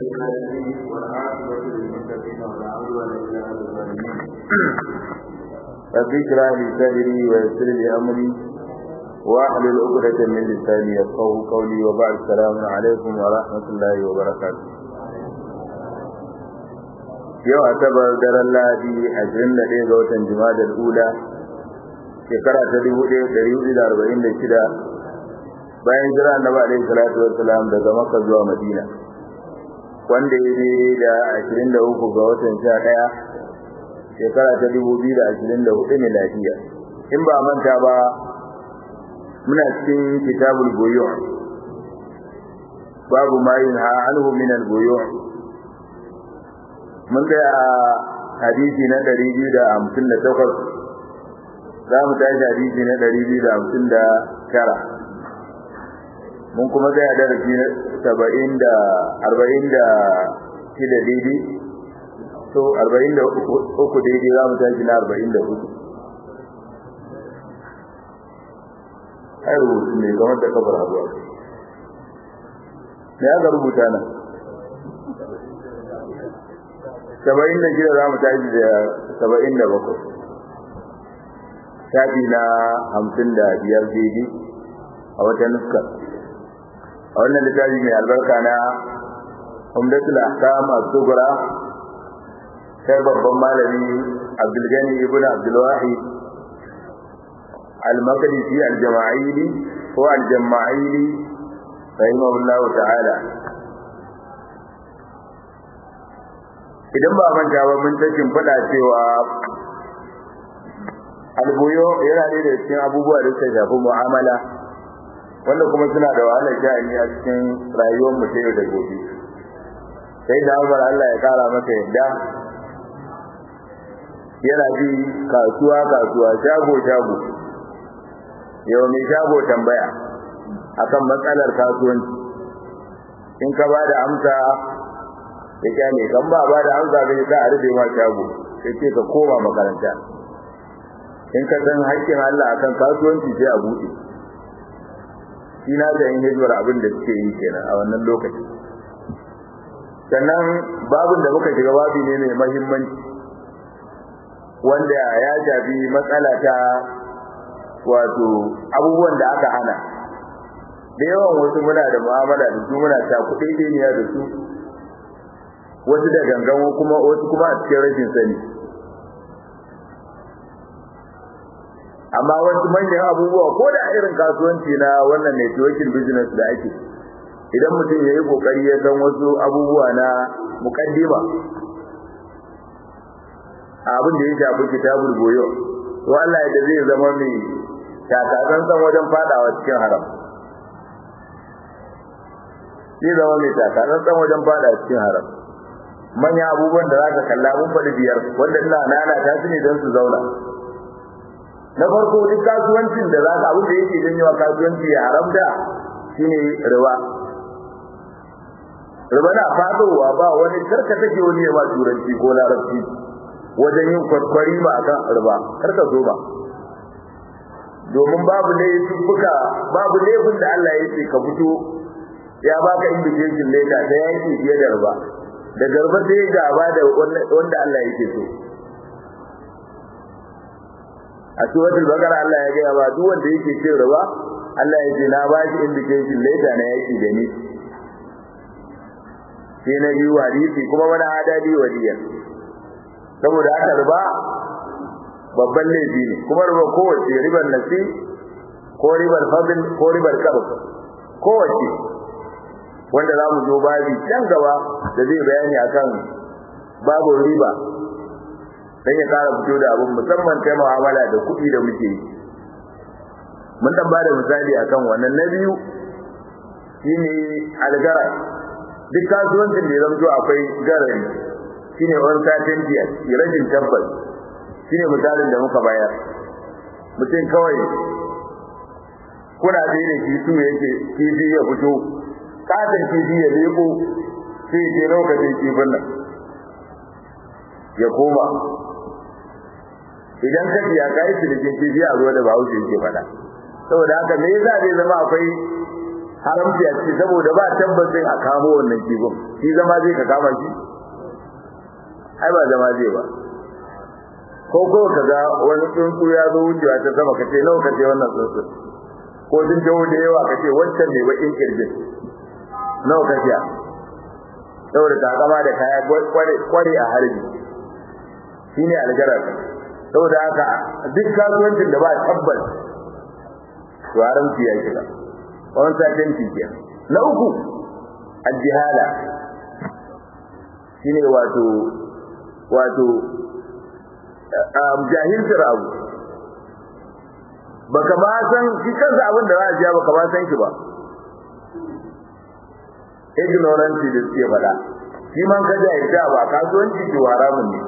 العالمين والعاقبة للمتقين ولا عدوان إلا على الظالمين رب اشرح لي صدري ويسر لي أمري واحلل عقدة من لساني يفقهوا قولي وبعد السلام عليكم ورحمة الله وبركاته yau asabar daren lahadi ashirin da ɗaya ga watan jimadar ula shekara ta dubu ɗaya ɗari hudu da arba'in da shida bayan jira annabi alaihi salatu wassalam daga makka zuwa madina wanda ya daidai da ashirin da uku ga watan sha ɗaya shekara ta dubu biyu da ashirin da hudu miladiya in ba manta ba muna cikin kitabul buyu babu ma yunha anhu min al buyu mun ga hadisi na 258 za mu tashi hadisi na 259 mun kuma ga darasi na 70 da 40 da shida daidai to 43 daidai za mu tashi na 44 ai rubutu ne kamar da kafar abuwa me aka rubuta nan saba'in da shida za mu tashi da saba'in da bakwai shafi na hamsin da biyar daidai a wata nuska a wannan littafi mai albarka na umdatul ahkam as-sughra sai babban malami abdulgani ibn abdulwahid al-maqdisi al-jama'ili ko al-jama'ili rahimahullahu ta'ala idan ba manta ba mun ta fada cewa albuyo yana ne da cikin abubuwa da suka shafi mu'amala wanda kuma suna da wahalar sha'ani a cikin rayuwar mu ta yau da gobe sai da Umar Allah ya kara masa yadda yana bi kasuwa kasuwa shago shago yau mai shago tambaya akan matsalar kasuwanci in ka ba da amsa ya kyale kan ba ba da amsa bai sa a rufe ma shago sai ce ka koma makaranta in ka san haƙƙin Allah akan kasuwanci sai a buɗe shi na da yin hijimar abin da suke yi kenan a wannan lokaci sannan babin da muka shiga babi ne mai mahimmanci wanda ya shafi matsala ta wato abubuwan da aka hana da yawan wasu muna da mu'amala da su muna ta kuɗi ɗiniya da su wasu da gangan kuma wasu kuma a cikin rashin sani amma wasu manyan abubuwa ko da irin kasuwanci na wannan networking business da ake idan mutum ya yi kokari ya san wasu abubuwa na mukaddima abin da ya shafi kitabul goyo to Allah ya zai zama mai takasan san wajen fadawa cikin haram zai zama mai takasan san wajen fadawa cikin haram manyan abubuwan da zaka kalla mun faɗi biyar wanda ina nana ta su ne don su zauna na farko duk kasuwancin da zaka abin da yake janyo kasuwanci ya haramta shine riba riba na fadowa ba wani karka take wani ya ba turanci ko larabci wajen yin kwaskwari ba akan riba karka zo ba domin babu laifuka babu laifin da Allah ya ce ka fito ya baka invitation letter da yaki fiye da riba da garba sai gaba da wanda Allah yake so a suratul baqara Allah ya gaya ba duk wanda yake cin riba Allah ya ce na ba shi indication later na yaki da ni sai na biyu hadisi kuma wani adadi waliya saboda haka riba babban laifi ne kuma riba kowace ribar nasi ko ribar fadl ko ribar karb kowace wanda za mu zo babi can gaba da zai bayani akan babu riba dan ya kara fito da abun musamman ta mu'amala da kuɗi da muke yi mun dan bada misali akan wannan na biyu shine algara duk kasuwancin da ya zamto akwai garari shine uncertainty rashin tabbas shine misalin da muka bayar mutum kawai kuna da da shi su yake kifi ya fito katon kifi ya leko sai je lokacin kifin nan ya koma idan ka ya kai shi da kifi a ruwa da bahaushe yake fada saboda haka me yasa zai zama akwai haramci a ce saboda ba tabbacin a kamo wannan kifin shi zama zai ka kama shi ai ba zama zai ba ko ko ka ga wani tsuntsu ya zo wucewa ta sama ka ce nawa ka ce wannan tsuntsu ko sun jawo da yawa ka ce wancan ne bakin kirjin nawa ka siya saboda takama da kaya kware a harbi shine algarar saboda haka duk kasuwancin da ba tabbas to haramci ya shiga wani sakin cikiya na uku aljihala shine wato wato jahilcin abu baka ba san shi kansa abin da za a siya baka ba san shi ba ignorance da suke faɗa shi man ka jahilta ba kasuwanci ke haramun ne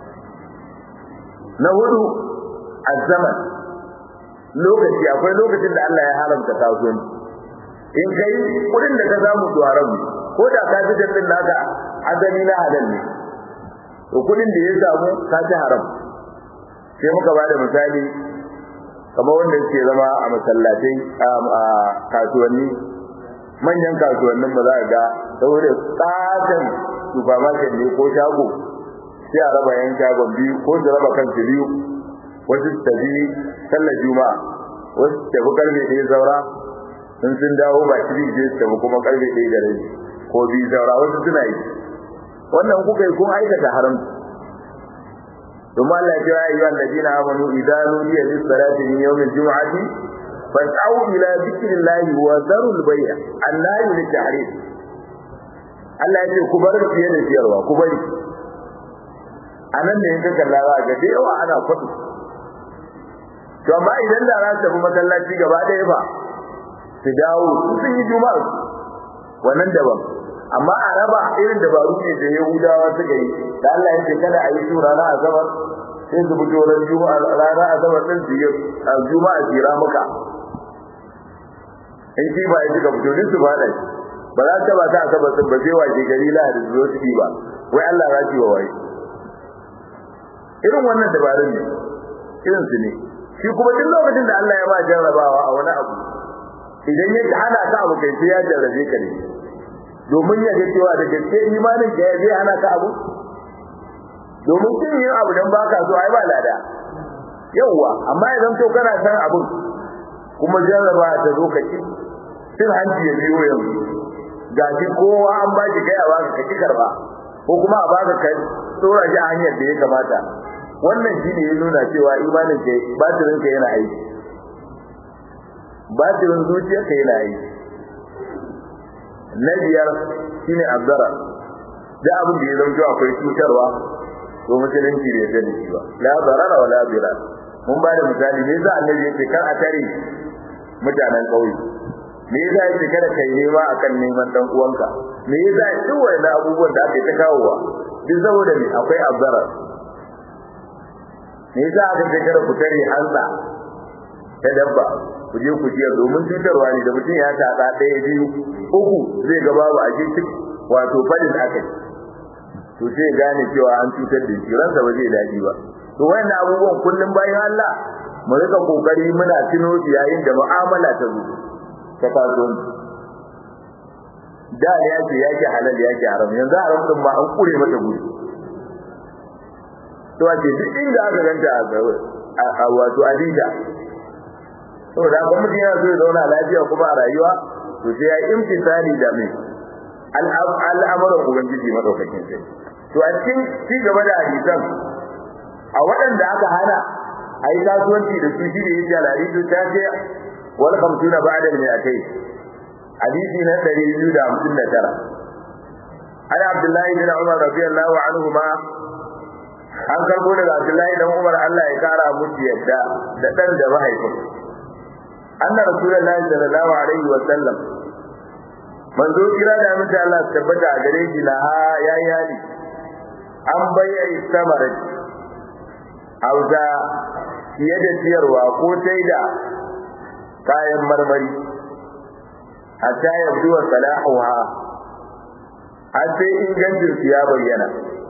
na hudu azzaman lokaci akwai lokacin da Allah ya haramta kasuwanci in kai kudin da ka samu to haram ne ko da ka ji dalilin naka azali na halal ne to kudin da ya samu ka ji haram sai muka ba da misali kamar wanda ke zama a masallatai a kasuwanni manyan kasuwannin ba za a ga saboda tsatan supermarket ne ko shago sai a raba yan shagon biyu ko su raba kansu biyu wasu su tafi sallar juma'a wasu su tafi karfe ɗaya saura sun sun dawo ba shi je su tafi kuma karfe ɗaya da rabi ko biyu saura wasu suna yi wannan kuka yi kun aikata haram ثم الله يا أيها الذين آمنوا إذا نودي للصلاة من يوم الجمعة فاسعوا إلى ذكر الله وذروا البيع النهي للتحريم Allah ya ce ku bar fiye da siyarwa ku bari a nan ne yanka kalla za ga da yawa ana kwaɗi to amma idan da za su tafi masallaci gaba ɗaya ba su dawo sun yi juma'a wannan daban amma a raba irin dabaru ne da yahudawa suka yi da Allah ya ce kada a yi su rana asabar sai su fito ran juma'a rana asabar din su yi juma'a jira muka in shi ba ya suka fito duk su fada ba za ta ba ta asabar din ba sai waje gari la da zo su ba wai Allah ya ci wa wai irin wannan dabarun ne irin su ne shi kuma duk lokacin da Allah ya ba jarrabawa a wani abu idan ya hana ka abu kai sai ya jarrabe ka ne domin ya ga cewa da gaske imanin ka zai hana ka abu domin kin yin abu dan baka so ai ba lada yawwa amma idan to kana san abun kuma jarraba ta zo ka ci cin hanci ya biyo yanzu ga shi kowa an ba shi kai a baka ka ki karba ko kuma a baka kai tsora shi a hanyar da ya kamata wannan shi ne ya nuna cewa imanin ka batirin ka yana aiki batirin zuciyar ka yana aiki na biyar shine azzara da abin da ya zama akwai cutarwa to musulunci bai yarda da shi ba la zarara wala zira mun ba da misali me yasa annabi yake kar a tare mutanen kauye me yasa yake kada kai nema akan neman dan uwanka me yasa duk wannan abubuwan da ake ta kawowa duk saboda me akwai azzara me yasa aka ce kada ku tare hanza ta dabba ku je ku ciyar domin cutarwa ne da mutum ya taɗa ɗaya biyu uku zai ga babu a cikin wato fadin aka to sai gane cewa an cutar da shi ransa ba zai daɗi ba to wayannan abubuwan kullum bayan Allah mu rika kokari muna tuno yayin da mu'amala ta zo ta kasuwanci da ya ce ya ke halal ya ke haram yanzu haram din ma an kure mata guri to a ce duk inda aka ganta a wato adida saboda haka mutum yana so ya zauna lafiya kuma a rayuwa to sai ya imtisali da mai al'amuran ubangiji madaukakin sai to a cikin ci gaba da hadisan a waɗanda aka hana a yi kasuwanci da su shi da yin jalari su ta ce wani kamtu na ba'adar mai a kai hadisi na ɗari biyu da hamsin da tara an abdullahi bin umar radiyallahu anhu ma an karbo daga abdullahi dan umar allah ya kara musu yadda da ɗan da mahaifin anna rasulullahi sallallahu alaihi wa sallam manzo kira da mutum Allah tabbata a gare shi na ha yayi hali an bayyana samarin auza fiye da ciyarwa ko sai da kayan marmari hatta yabdu wa salahuha har sai ingancin su ya bayyana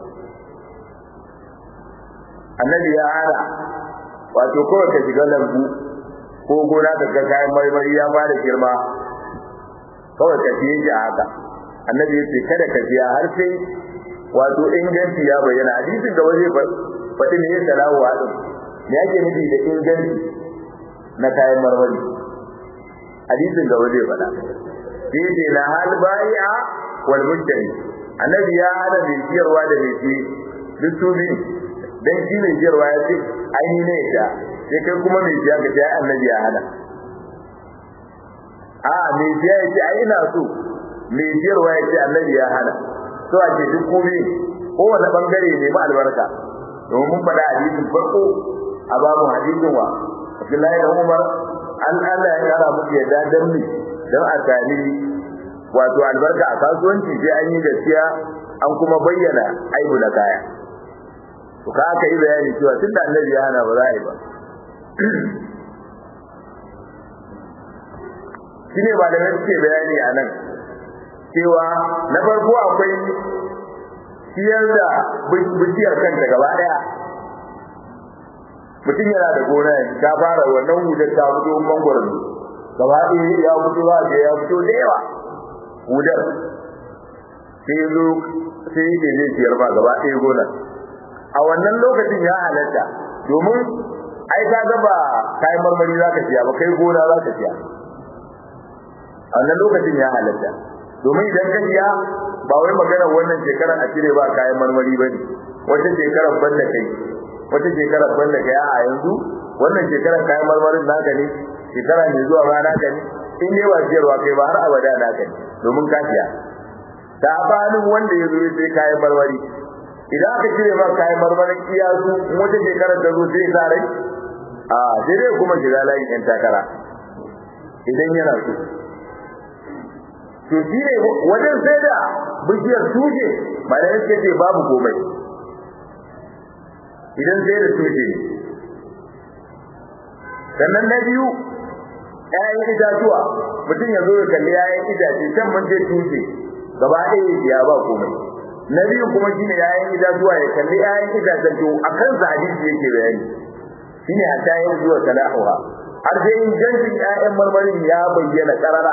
annabi ya hana wato kawai ka shiga lambu ko gona ka ga kayan marmari ya fara girma kawai ka siye shi a haka annabi ya ce kada ka siya har sai wato inganci ya bayyana hadisin da waje faɗi ne ya salawu wa ɗin me yake nufi da inganci na kayan marmari hadisin da waje faɗa sai ce na hal bai'a wal mujtari annabi ya hana mai siyarwa da mai siye duk su biyu dan shi mai siyarwa ya ce aini ne ya sai kai kuma mai siya ka ce annabi ya hana a mai siya ya ce ai ina so mai siyarwa ya ce annabi ya hana so a ce duk komai kowane bangare ne ma albarka domin mun faɗa hadisin farko a babu hadisin wa Abdullahi da Umar an Allah ya kara musu yadda dan ni dan a tani wato albarka a kasuwanci sai an yi gaskiya an kuma bayyana aibu da kaya to ka aka yi bayani cewa tunda annabi ya hana ba za a yi ba shine ba da suke bayani a nan cewa na farko akwai siyar da bishiyar kanta gaba daya mutum yana da gona ta fara wannan hudar ta fito mangwaron gaba ɗaya ya fito za ga ya fito da yawa hudar sai zo sai yake zai siyar ba gaba ɗaya gonar a wannan lokacin ya halatta domin ai ka ga ba kayan marmari za ka siya ba kai gona za ka siya a wannan lokacin ya halatta domin idan ka siya ba wai maganar wannan shekarar a cire ba kayan marmari ba ne wata shekarar banda kai wata shekarar banda kai a yanzu wannan shekarar kayan marmarin naka ne shekara mai zuwa ba naka ne in ne ba siyarwa kai ba har abada naka ne domin ka siya ta banin wanda ya zo ya sai kayan marmari idan aka cire ba kayan marmarin iyasu in wata shekarar ta zo sai sa rai a sai dai kuma shiga layin yan takara idan yana so to shi ne wajen sai da bishiyar tushe ba da yake ce babu komai idan sai da tushe ne sannan na biyu ƴaƴan itatuwa mutum ya zo ya kalli ƴaƴan itace can mun je tushe gaba ɗaya ya ba komai na biyu kuma shine ƴaƴan itatuwa ya kalli ƴaƴan itacen to akan sa hadisi yake bayani shine hatta yin zuwa salahuha har sai ingancin ƴaƴan marmarin ya bayyana karara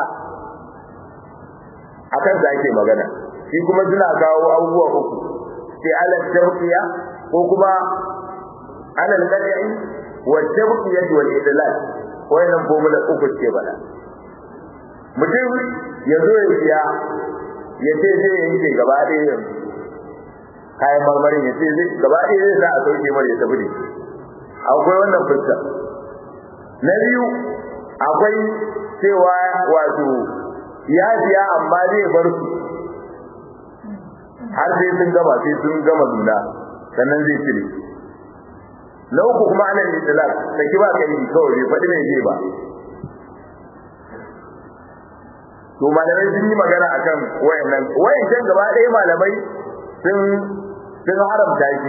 akan sa ake magana shi kuma suna kawo abubuwa uku sai alal tawqiya ko kuma alal qad'i wa tawqiya wal idlal wayannan formula uku ce bala mutum ya zo ya siya ya ce zai yanke gaba ɗaya yanzu kayan marmarin ya ce zai gaba ɗaya zai sa a sauke mara ya tafi da akwai wannan fuska na biyu akwai cewa wato ya siya amma zai bar su har sai sun gama sai sun gama nuna sannan zai cire na uku kuma ana itilaf saki ba kai kawai bai faɗi mai zai ba to malamai sun yi magana akan wayannan wayancan gaba ɗaya malamai sun sun haramta shi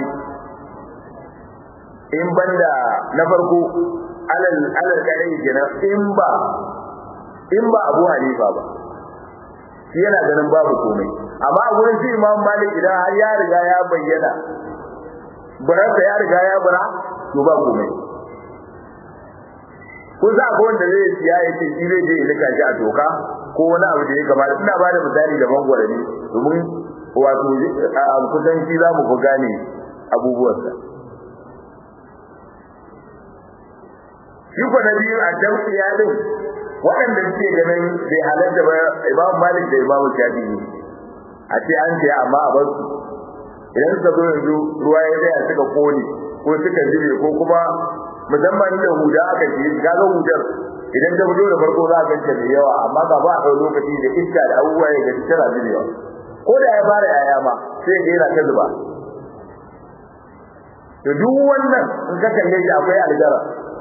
in banda na farko alal alal kare kenan in ba in ba Abu Hanifa ba shi yana ganin babu komai amma a gurin shi Imam Malik idan har ya riga ya bayyana buransa ya riga ya bura to ba komai ko za ko wanda zai siya ya ce shi zai je ya lika shi a toka ko wani abu da ya kamata ina ba da misali da mangwara ne domin wato kusan shi za mu fi gane abubuwansa shi ko na biyu a daukiya din waɗanda suke ganin bai halatta ba imam malik da imam shafi'i a ce an ce amma a bar su idan suka zo yanzu ruwa ya tsaya suka kone ko suka zube ko kuma musamman da huda aka ce ga ga hudar idan ta fito da farko za a ganta da yawa amma ga ba a ɗau lokaci da iska da abubuwa ya gaji tana zubewa ko da ya fara yaya ma sai ga yana ta zuba to duk wannan in ka kalle shi akwai aljara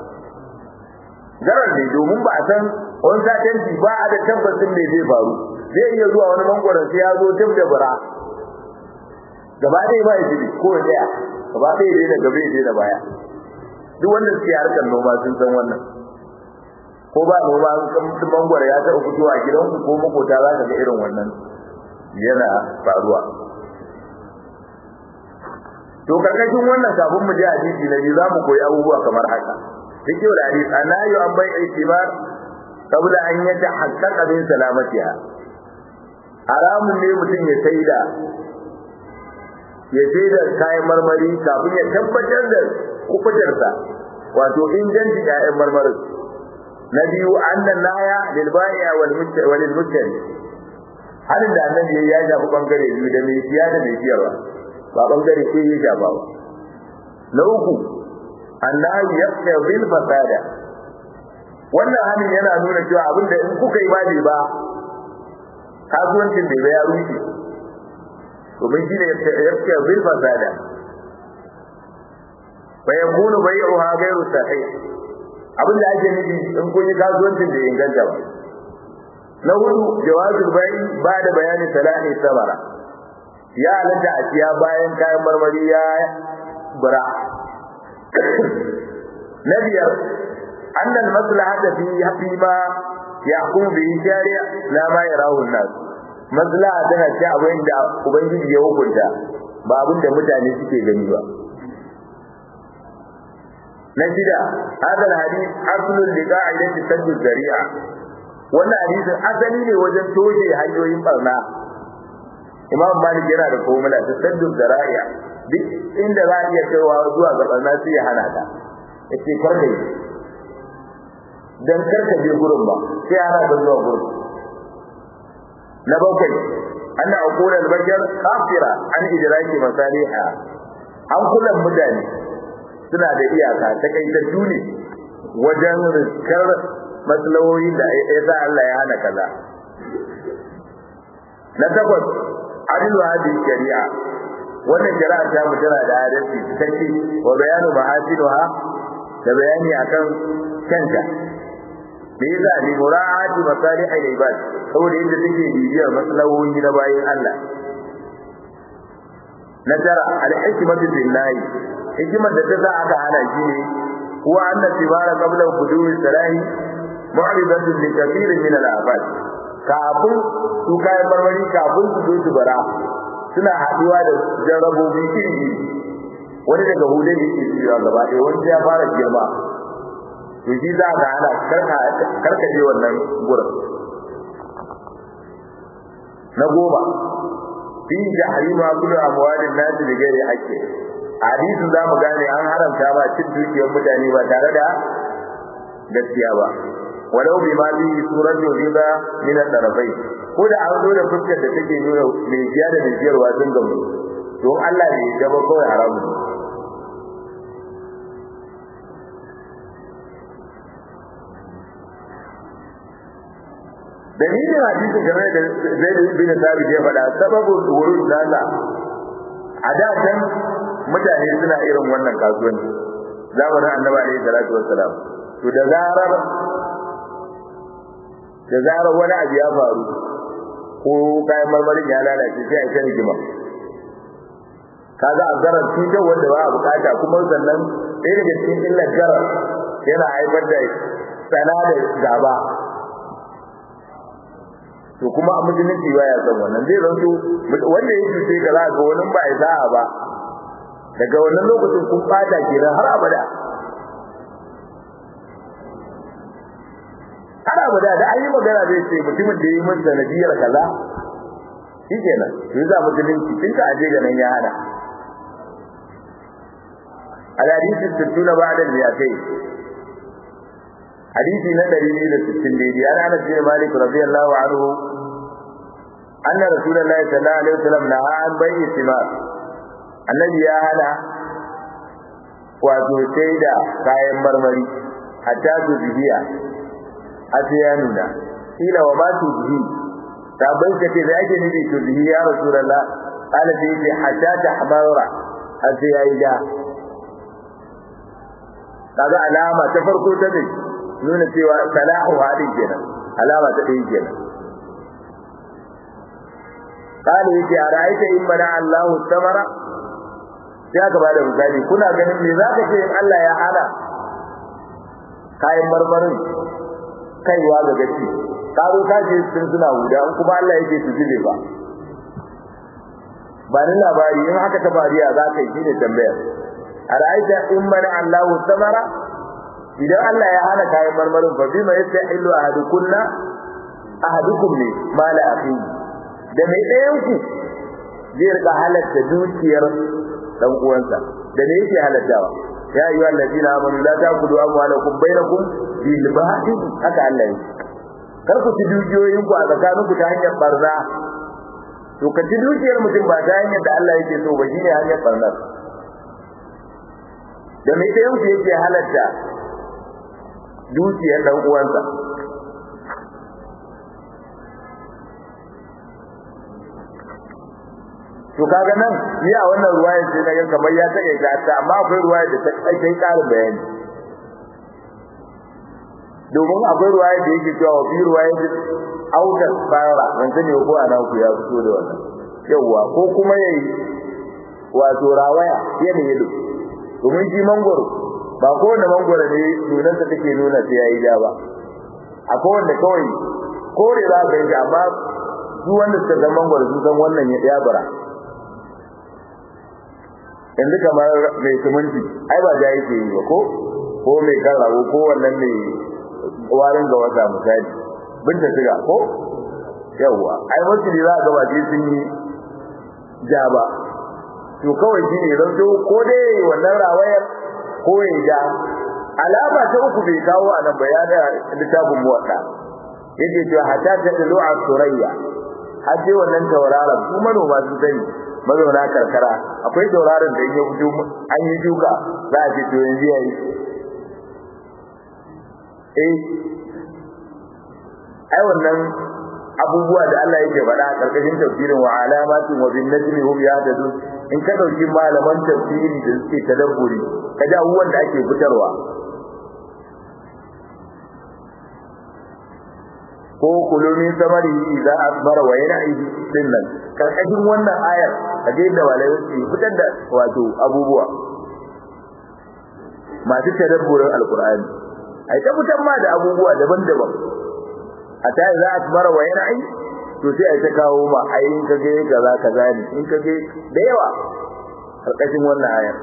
garar ne domin ba a san wani satanci ba a da tabbacin me zai faru zai iya zuwa wani mangwaron sai ya zo tab da bara gaba ɗaya ba ya jibi ko ya tsaya gaba ɗaya dai da gaba ya da baya duk wanda suke harkar noma sun san wannan ko ba noma kan mangwaro ya taɓa fitowa a gidanku ko makota za ka ga irin wannan yana faruwa to karkashin wannan kafin mu je hadisi na biyu za mu koyi abubuwa kamar haka cikin da hadisi anayu an bai itibar qabla an yatahaqqaqa min salamatiha haramun ne mutum ya saida ya saida kayan marmari kafin ya tabbatar da kufutarsa wato inganci kayan marmarin na biyu annan naya lil bai'a wal mushtari halin da annabi ya shafi bangare biyu da mai siya da mai siyarwa ba bangare sai ya shafa ba na uku annahu yaqta bil fasada wannan halin yana nuna cewa abin da in kuka yi ba ba kasuwancin da ya rushe domin shi ne yaqta bil fasada fa yakunu bai'uha ghayru sahih abin da ake nufi in kun yi kasuwancin da ya inganta ba na hudu jawazul bai ba da bayanin salahi sabara ya halatta a siya bayan kayan marmari ya bura na biyar annal maslahata fi fi ma yahkum bi shari'a la ma yarahu an-nas maslaha tana ce abin da ubangiji ya hukunta ba abin da mutane suke gani ba na shida hadal hadith aslun li qa'idati sadd zari'a wannan hadisin asali ne wajen toshe hanyoyin barna imam malik yana da formula ta saddu zara'iya duk inda za a iya kaiwa zuwa ga barna sai ya hana ta yace karka yi dan karka je gurin ba sai ana da zuwa gurin na bakwai anna aqula al-bashar kafira an idraki masaliha an kullum mutane suna da iyaka ta kai ta ne wajen riskar maslahohi da ya sa Allah ya hana kaza na takwas adil hadi shari'a wannan shari'a ta mu tana da adalci cikakke wa bayanu mahasinuha da bayani akan kanta me yasa li mura'ati masalih al-ibad saboda yadda take bibiyar maslahohi na bayin Allah na tara al-hikmatu billahi hikimar da ta sa aka hana shi ne huwa anna tibara qabla hudumi salahi mu'ridatun li kathirin min al-afat kafin su kayan marmari kafin su zo su bara suna haɗuwa da jarrabobi iri wani daga hudun yake cewa gaba ɗaya wani ya fara girma to shi za ka hana karka je wannan gurin na goma fi jahrima kullu amwalin nas bi ghairi haqqi hadisin za mu gane an haramta ba cin dukiyar mutane ba tare da gaskiya ba walau bi ma bi suratu riba min al-tarafai ko da an zo da fuskar da take nuna mai jiya da mai jiyarwa sun gamu don Allah ne ya ba kawai haramu dalilin hadisi game da Zaid bin Thabit ya faɗa sababin wurud nasa a da can mutane suna irin wannan kasuwanci zamanin Annabi alaihi salatu wassalam to da zarar da zarar wani abu ya faru ko kayan marmarin ya lalace sai a kan rigima kaga a zarar cutar wanda ba a bukata kuma sannan ɗaya daga cikin illar zarar yana haifar da tsana da gaba to kuma a musulunci ba ya san wannan zai zanto wanda ya cuce ka za ga wani ba ya sa'a ba daga wannan lokacin kun fata kenan har abada har abada da an yi magana zai ce mutumin da ya yi min sanadiyar kaza shi kenan to za musulunci tun ka aje ga nan ya hana al-hadisi sittuna ba'da al-mi'atayn hadisi na 260 daidai an Anas bin Malik radiyallahu anhu anna rasulullahi sallallahu alaihi wasallam naha an bai'i thimar annabi ya hana wato sai da kayan marmari hatta su bibiya hatta ya nuna ila wa ma tu bihi sabai kace da ake nufi to bihi ya rasulullah qala bi hatta tahmara hatta ya yi da kaga alama ta farko ta ne nuna cewa salahu hadin kenan alama ta ɗaya kenan قال يجي أرأيت إن منع الله الثمرة ya gaba da misali kuna ganin me za ka ce in Allah ya hana kayan marmarin kaiwa ga gaci ka zo ka ce sun suna huda in kuma Allah yake su zube ba ba ni labari in haka ta bariya za ka yi shi ne tambayar a ra'aita in mana Allah samara idan Allah ya hana kayan marmarin fa bima yastahillu ahadukunna ahadukum ne mala akhi da mai ɗayan ku zai rika halatta dukiyar dan uwansa da me yake halattawa ya ayyuha allazina amanu la ta'kulu amwalakum bainakum bil batil haka Allah yake kar ku ci dukiyoyin ku a tsakanin ku ta hanyar barza to ka ci dukiyar mutum ba ta hanyar da Allah yake so ba shine hanyar barza da mai ɗayan ku yake halatta dukiyar dan uwansa to kaga nan ni a wannan ruwayar sai naga kamar ya take ta ta amma akwai ruwayar da ta kai kai karin bayani domin akwai ruwayar da yake cewa fi ruwayar da auta fara ban sani ko ana ku ya fito da wannan yawa ko kuma yayi wato rawaya yana yado domin shi mangoro ba kowane mangoro ne nunan ta take nuna sai yayi ja ba akwai wanda kawai kore za ka yi amma duk wanda suka zama mangoro sun san wannan ya bara yanzu kamar mai siminti ai ba da yake yi ba ko ko mai karawo ko wannan mai warin ga wata misali binta shiga ko yawwa ai wasu ne za a gaba sai sun yi ja ba to kawai shi ne zan to ko dai wannan rawayar ko ya ja alama ta uku bai kawo a nan bayana littafin muwatta yake cewa hatta ta dalu a surayya har sai wannan tauraron su manoma su sani mazauna karkara akwai tauraron da ya fito an yi duka za a ce to yanzu yayi eh ai wannan abubuwa da Allah yake faɗa a karkashin tafsirin wa alamatin wa bin najmi hum yahtadun in ka dauki malaman tafsiri da suke tadabburi ka ji abubuwan da ake fitarwa ko kulumin samari idza asbara wa yan'ihi dinnan karkashin wannan ayar kaje da walai su fitar da wato abubuwa masu tadabburin alqur'ani ai ta fitar ma da abubuwa daban-daban ata idza asbara wa yan'i to sai ai ta kawo ma ai in kage kaza kaza ne in kage da yawa karkashin wannan ayar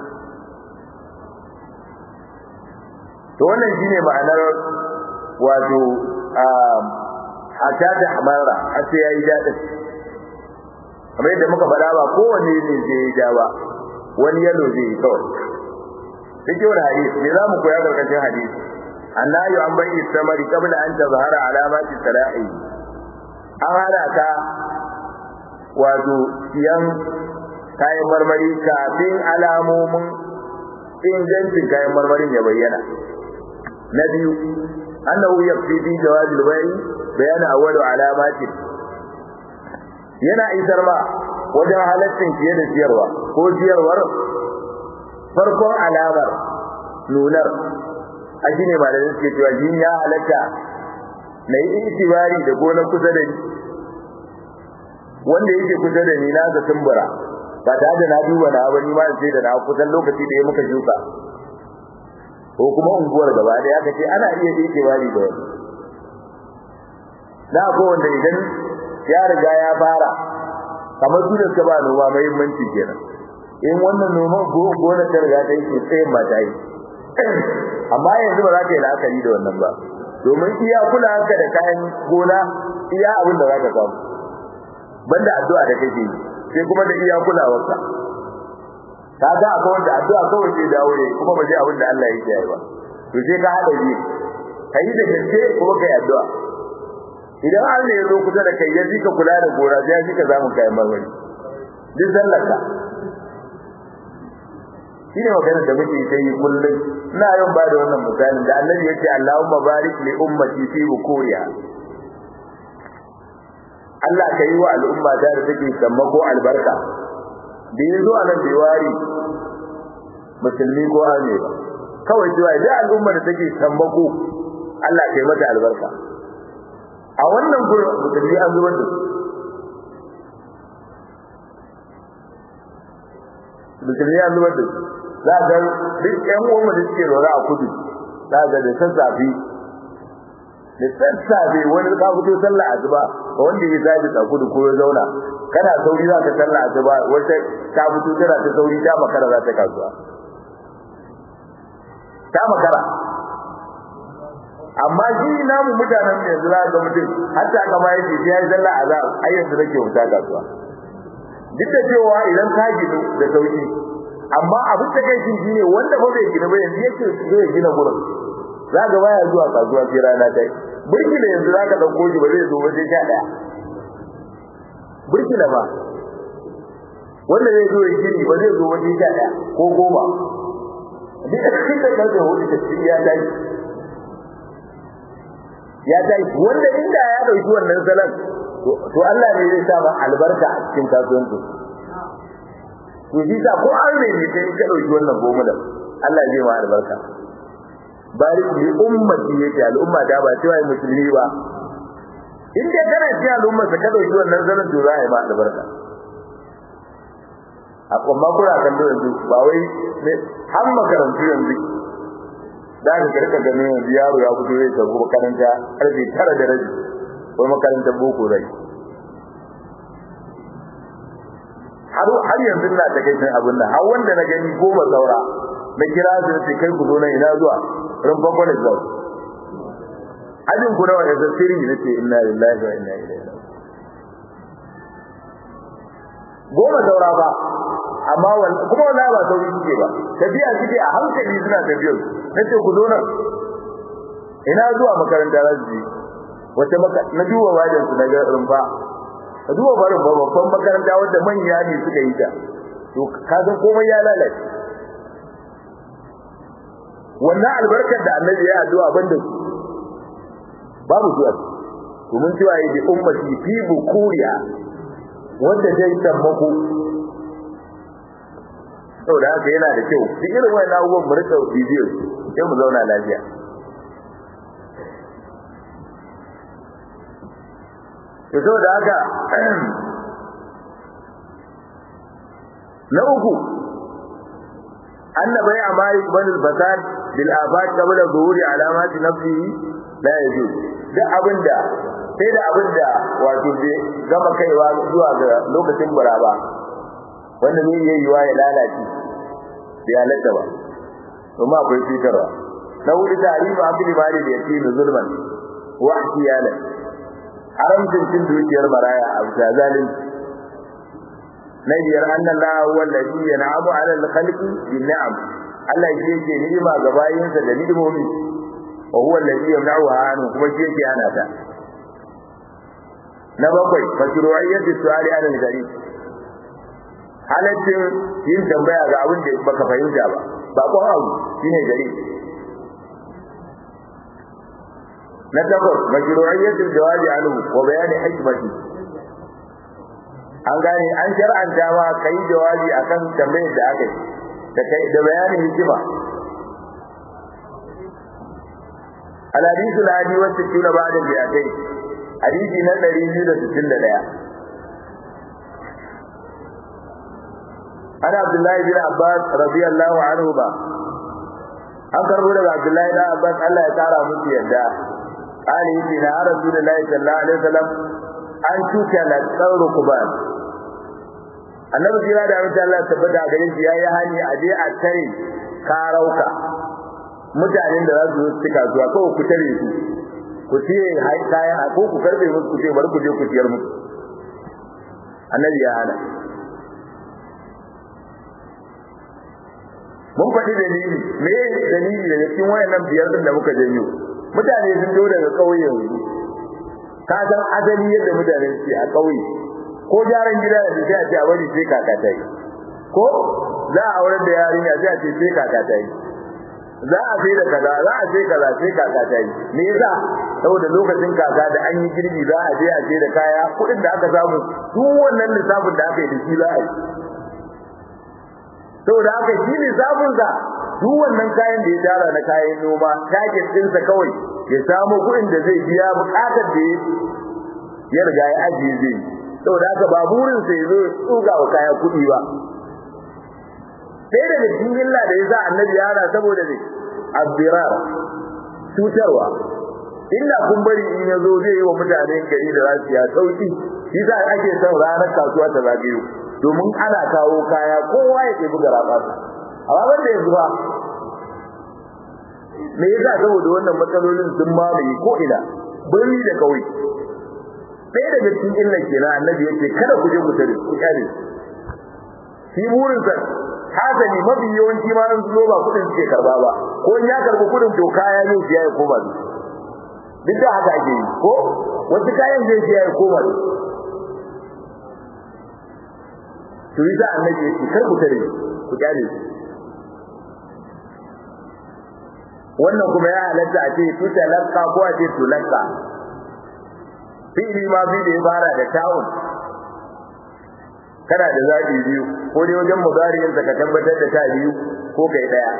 to wannan shine ma'anar wato hatta da amara har sai yayi dadin kamar yadda muka faɗa ba kowanne ne zai yi ja ba wani yalo zai yi kawai cikin wani hadisi me za mu koya karkashin hadisi annayu an bai istamari qabla an tazhara alamati salahi an hada ka wato siyan kayan marmari kafin alamomin ingancin kayan marmarin ya bayyana na biyu annahu yakfi fi jawaz al-bay' bayan awwal alamati yana isar ma wajen halaccin fiye da siyarwa ko siyarwar farkon alamar nunar a shine malamin suke cewa jini ya halatta na yi itibari da gonar kusa da ni wanda yake kusa da ni na ga tumbura ba tare da na duba na ba ni ma sai da na kusan lokaci da ya muka shuka ko kuma unguwar gaba da aka ce ana iya itibari da wani na ko wanda idan ya riga ya fara kamar su da suka ba noma muhimmanci kenan in wannan noman gona ta riga ta yi tsayin ba ta yi amma yanzu ba za ka yi la'akari da wannan ba domin iya kula haka da kayan gona iya abin da za ka samu banda addu'a da kake yi sai kuma da iya kulawarsa ka ga akwai wanda addu'a kawai sai dawo ne kuma ba zai abin da Allah ya yi ba to sai ka hada ji kai da gaske kuma kai addu'a idan Allah ya zo kusa da kai ya ji ka kula da gora sai ya ji ka zamu kayan marmari duk sallarka shine maganar da muke ta yi kullum ina yawan ba da wannan misalin da Annabi yace Allahumma barik li ummati fi bukuriha Allah ka yi wa al'umma da da take sammako albarka da yazo a nan bai wari musulmi ko ame ba kawai cewa da al'umma da take sammako Allah ka yi mata albarka a wannan gurin musulmi an zubar da su musulmi an zubar da su za ga duk ƴan uwan da suke rora a kudu za ga da sassafe da sassafe wani ka fito sallah asuba ga wanda ya zabi a kudu ko ya zauna kana sauri za ka sallah asuba wata ka fito tana ta sauri ta makara za ta kasuwa ta makara amma shi namu mutanen da yanzu za ga mutum hatta kama yake sai ya yi zalla azab ai yanzu nake wuta kasuwa duk da cewa idan ka gidu da sauki amma abin da kai shi ne wanda ba zai gina ba yanzu yake zai gina gurin za ga baya zuwa kasuwa sai rana ta yi burkila yanzu za ka ɗauko shi ba zai zo wajen sha ɗaya burkila ba wanda zai zo ya gini ba zai zo wajen sha ɗaya ko goma duk da cikin da karfe hudu da cikin ya tashi ya tashi wanda inda ya ɗauki wannan salon to Allah ne zai sa ma albarka a cikin kasuwanci to shi sa ko an ne ne sai ka ɗauki wannan goma da Allah zai ma albarka bari bi ummati yake al'umma da ba cewa musulmi ba in dai kana cikin al'umma ka dauki wannan zanen to za a yi ma albarka a kuma kura kan da yanzu ba wai ne har makarantu yanzu da ka karka ganin yanzu yaro ya fito zai tafi makaranta karfe tara da rabi ko makarantar boko rai har har yanzu na ta kai abin nan har wanda na gani goma saura na kira su da kai ku zo nan ina zuwa rumfan kwanan zuwa ajin ku nawa da sirri na ce inna lillahi wa inna ilaihi goma saura ba amma kuma wala ba sauri suke ba tafiya suke a hankali suna tafiyar na ce ku zo nan ina zuwa makaranta za su je wata maka na duba wajen su na ga rumfa ka duba barin babban makaranta wadda manya ne suka yi ta to ka san komai ya lalace wannan albarkar da annabi ya addu'a banda su babu zuwa domin cewa yi bi ummati fi bukuriya wanda zai tabbako saboda haka yana da kyau duk irin wannan abubuwan mu rika bidiyo sai mu zauna lafiya to saboda haka na uku أن بيع مالك بن الفساد بالآفات قبل ظهور علامات نفسه لا يجوز ده أبدا sai da abin da wato bai gama kaiwa zuwa ga lokacin buraba wanda zai iya yiwa ya lalace bai halatta ba kuma akwai cutarwa na wuri tarihi abin mali da yake da zulman wa ihtiyalan haramcin cin dukiyar maraya a bisa zalunci na biyar annan la huwa alladhi yan'amu 'ala al-khalqi bin ni'am Allah shi yake ni'ima ga bayinsa da ni'imomi wa huwa alladhi yamna'uha anhu kuma shi yake hana ta na bakwai mashru'iyyatu su'ali 'ala al-gharib halaccin yin tambaya ga abin da baka fahimta ba ba ko abu shine gari na takwas mashru'iyyatu jawabi anhu wa bayani hikmati an gane an shar'anta ma kai jawabi akan tambayar da aka yi da kai da bayanin hikima al-hadithu al-hadi wa sittuna ba'da bi'atai hadisi na 261 ana abdullahi bin abbas radiyallahu anhu ba an karbo daga abdullahi bin abbas Allah ya kara musu yadda ali yace na rasulullahi sallallahu alaihi wasallam an tuka la tsaro kuban annabi jira da mutum Allah tabbata gare shi yayi hani a je a tare karauka mutanen da za su zo cika zuwa kawai ku tare su ku siye kayan a ko ku karbe musu ku ce bari ku je ku siyar musu annabi ya hana mun faɗi dalili me dalili daga cikin wayannan biyar din da muka janyo mutane sun zo daga ƙauye yanzu ka san asali yadda mutane suke a ƙauye ko gyaran gida da sai a ce a bari sai kaka ta yi ko za a aurar da yarinya sai a ce sai kaka ta yi za a sai da kaza za a sai kaza sai kaka ta yi me yasa saboda lokacin kaka da an yi girbi za a je a je da kaya kuɗin da aka samu duk wannan lissafin da aka yi da shi za a yi saboda haka shi lissafin sa duk wannan kayan da ya tara na kayan noma target ɗinsa kawai ya samu kuɗin da zai biya buƙatar da ya riga ya ajiye zai yi saboda haka ba burinsa ya zo ya tsuga wa kaya kuɗi ba sai daga cikin illa da ya sa annabi ya hana saboda ne abdirar cutarwa illa kun bari in ya zo zai yi wa mutanen gari da za su ya sauki shi sa ake son ranar kasuwa ta zagayo domin ana kawo kaya kowa ya ɗebi gara ɓasa amma wanda yanzu ba me yasa saboda wannan matsalolin sun mamaye ko ina birni da kauye ɗaya daga cikin illan kenan annabi yake kada ku je ku tare ku kyale shi burinsa hasali mafi yawanci ma an zo ba kudin suke karba ba ko in ya karbi kudin to kaya ne siya ya koma su duk da haka ake yi ko wasu kayan zai siya ya koma su to yi za annabi yake kar ku tare ku kyale su wannan kuma ya halatta a ce tutalakka ko a ce tulakka fi'ili ma bi da ya fara da ta'un kana da zabi biyu ko dai wajen mudariyin ka tabbatar da ta biyu ko kai daya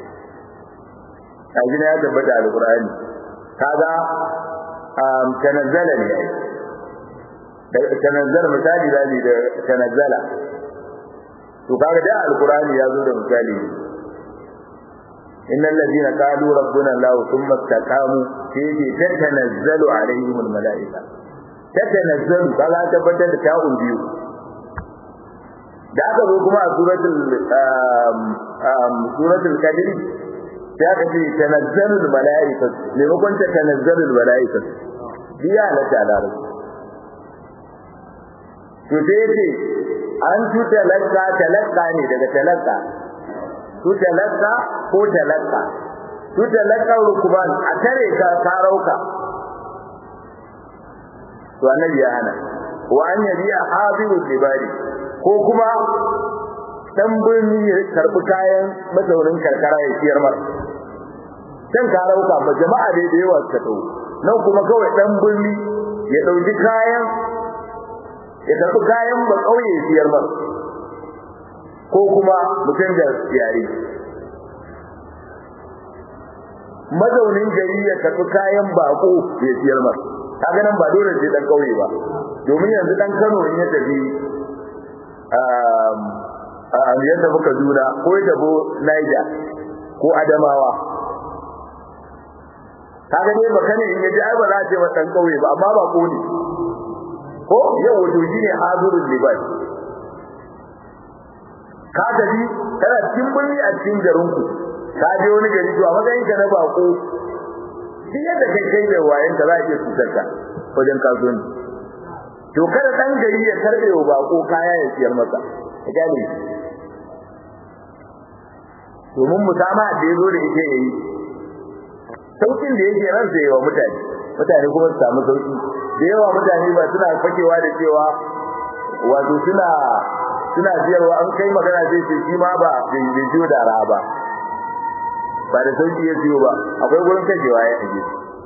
a gina ya tabbata alqur'ani kaga um tanazzala ne da tanazzala misali zabi da tanazzala to kaga da alqur'ani ya zo da misali innal ladina qalu rabbuna allah thumma istaqamu fi tatanazzalu alaihim almalaika tatanazzalu kaga tabbatar da ta'un biyu da aka zo kuma a suratul suratul qadr ya ka ce tanazzalul malaikatu maimakon ta tanazzalul malaikatu biya na talaru to sai yace an tuta lakka talakka ne daga talakka tuta lakka ko talakka tuta lakka rukuban a tare ka karauka to annabi ya hana wa an yabiya hadirul libari ko kuma dan birni ya karbi kayan mazaunin karkara ya siyar mar can ka rauka ba jama'a ne da yawa suka dau nan kuma kawai dan birni ya dauki kayan ya karbi kayan ba kauye ya siyar mar ko kuma mutum da yare mazaunin gari ya karbi kayan bako ya siyar mar kaga nan ba dole sai dan kauye ba domin yanzu dan Kano in ya tafi yadda muka juna ko ya tabo Niger ko Adamawa kaga dai baka ne in yaji ai ba za a ce ba dan kauye ba amma ba ko ne ko yau wato shine hazurul libas ka tafi kana cikin birni a cikin garin ku ka je wani gari to a matsayin ka na bako shi yadda kai kai da wayan ka za a iya cutar ka wajen kasuwanci to kada dan gari ya karbe wa bako kaya ya siyar masa ka gane domin musama da yazo da yake yayi saukin da yake ran sai wa mutane mutane kuma su samu sauki da yawa mutane ba suna fakewa da cewa wato suna suna biyarwa an kai magana zai ce shi ma ba bai jiyo da ra ba ba da sauki ya siyo ba akwai gurin kashewa ya aje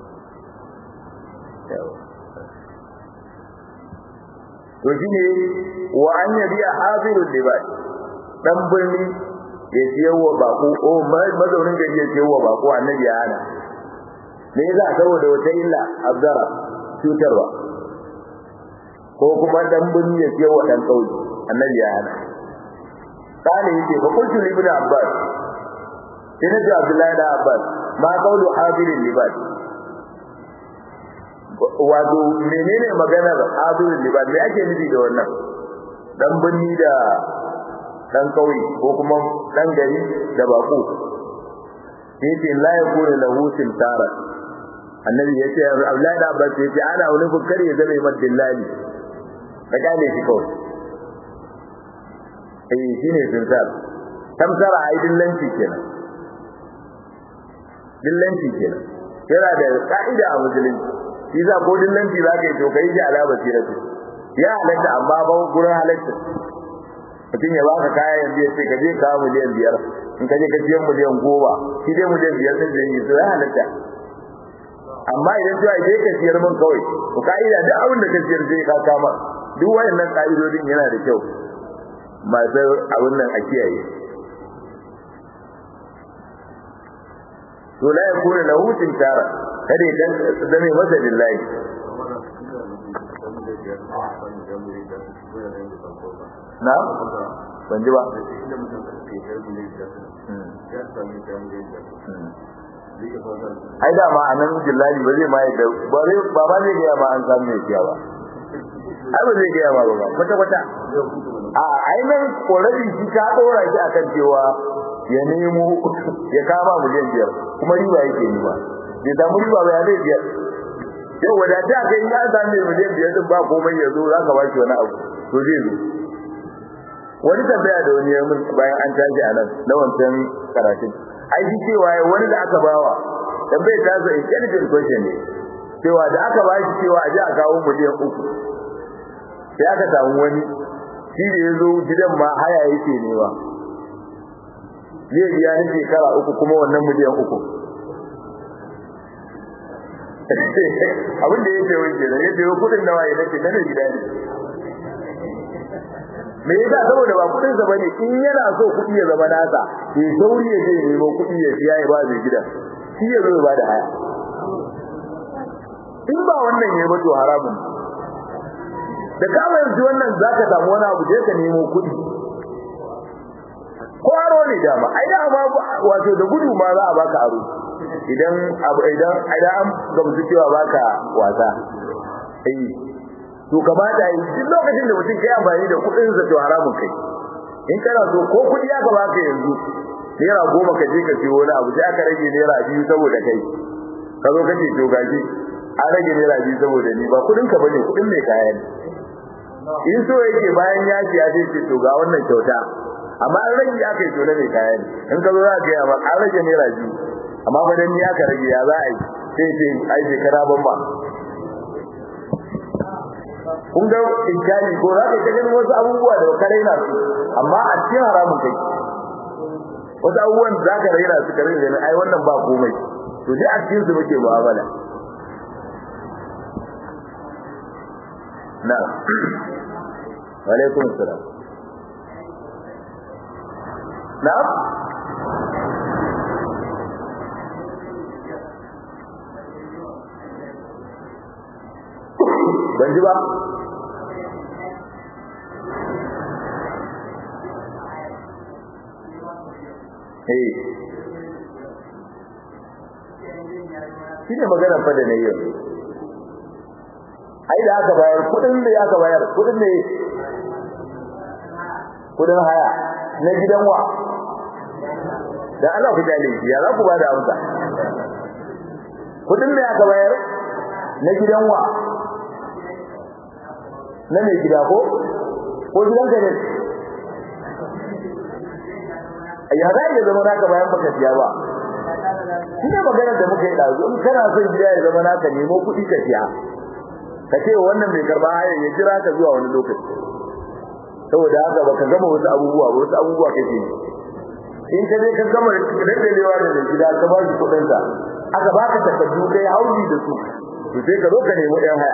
to shine wa an yabi hazirul libas dan birni ya siyo wa bako o mazaunin gari ya siyo wa bako annabi ya hana me yasa saboda wata illa abdara cutarwa ko kuma dan birni ya siyo wa dan kauye annabi ya hana kana yake fa kuntu ibn abbas ina da abdullahi da abbas ma qawlu hadirin libas wato menene maganar hadirin libas me ake nufi da wannan dan binni da dan kauye ko kuma dan gari da bako yace la yakunu lahu simtara annabi yace abdullahi da abbas yace ana wani bukari ya zama madillali ka gane shi kawai eh shine simtar tamsara ai dillanci kenan dillanci kenan yana da ka'ida a musulunci shi za ko dillanci za ka yi to kai shi ala basiratu ya halatta amma ba gurin halatta mutum ya baka kaya yanzu ya ce ka je kawo miliyan biyar in ka je ka siyan miliyan goma shi dai miliyan biyar sun zai yi to ya halatta amma idan cewa je ka siyar min kawai to ka'ida duk abin da ka siyar sai ka kama duk wayannan ka'idodin yana da kyau masu abin nan a kiyaye to la yakuna lahu tintara kada ya zame masa lillahi na ban ji ba ai da ma anan jillali ba zai ma yadda ba zai ba ba zai ga ma an samu mai siya ba ai ba zai ga ma ba kwata kwata a ai nan korafi shi ka dora shi akan cewa ya nemo ya kama miliyan biyar kuma riba yake ni ba bai samu riba ba ya zai biya yau wadata kai ya sami miliyan biyar din ba komai ya zo za ka ba shi wani abu to zai zo wani tambaya da wani yamin bayan an tashi a nan na wancan karatun ai shi cewa wani da aka bawa tambayar ta sa intelligent question ne cewa da aka ba shi cewa a ji a kawo miliyan uku sai aka samu wani shi da ya zo gidan ma haya yake nema zai biya ni shekara uku kuma wannan miliyan uku abin da yake wuce da yake yi kudin nawa ya nake na gida ne me yasa saboda ba kudin sa bane in yana so kudi ya zama nasa ke sauri ya je nemo kudi ya siya ya ba zai gida shi ya zo ya ba da haya in ba wannan ya to haramun da kama yanzu wannan zaka samu wani abu da ka nemo kudi ko aro ne dama ai da ma wato da gudu ma za a baka aro idan abu idan idan an gamsu cewa baka wasa eh to kamata yi duk lokacin da mutum kai amfani da kudin sa to haramun kai in kana so ko kudi aka baka yanzu naira goma ka je ka siyo wani abu sai aka rage naira biyu saboda kai ka zo kace to gaji an rage naira biyu saboda ni ba kudin ka bane kudin mai kaya ne in so yake bayan ya ci ya ce to ga wannan kyauta amma an rage aka yi to na mai kaya ne in ka zo za ka yi an rage naira biyu amma ba dan ni aka rage ya za a yi sai ce ai shekara ban ba kun ga inkari ko za ka ta ganin wasu abubuwa da ka raina su amma a cikin haramun kai wasu abubuwan za ka raina su ka raina ai wannan ba komai to dai a cikin su muke mu'amala na wa alaikum assalam na ban ji ba eh shi ne magana fa da nayi ai da aka bayar kudin da aka bayar kudin ne kudin haya na gidan wa da Allah ku dale ya za ku ba da amsa kudin da aka bayar na gidan wa na mai gida ko ko gidan ka ne ya za ya zama naka bayan baka siya ba shine maganar da muka yi dazu in kana son gida ya zama naka nemo kuɗi ka siya ka ce wannan mai karba haya ya jira ka zuwa wani lokaci saboda haka baka gama wasu abubuwa ba wasu abubuwa kake yi in ka je ka gama daddalewa da mai gida ka ba shi kuɗin sa aka baka takardu kai hauji da su to sai ka zo ka nemi ɗan haya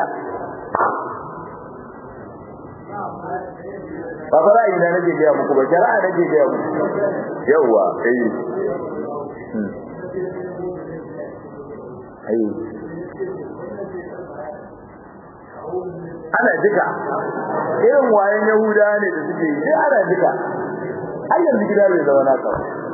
ba fara ina nake gaya muku ba shari'a nake gaya muku yawwa eh ai ana jika irin wayan yahuda ne da suke yi ana jika har yanzu gida bai zama naka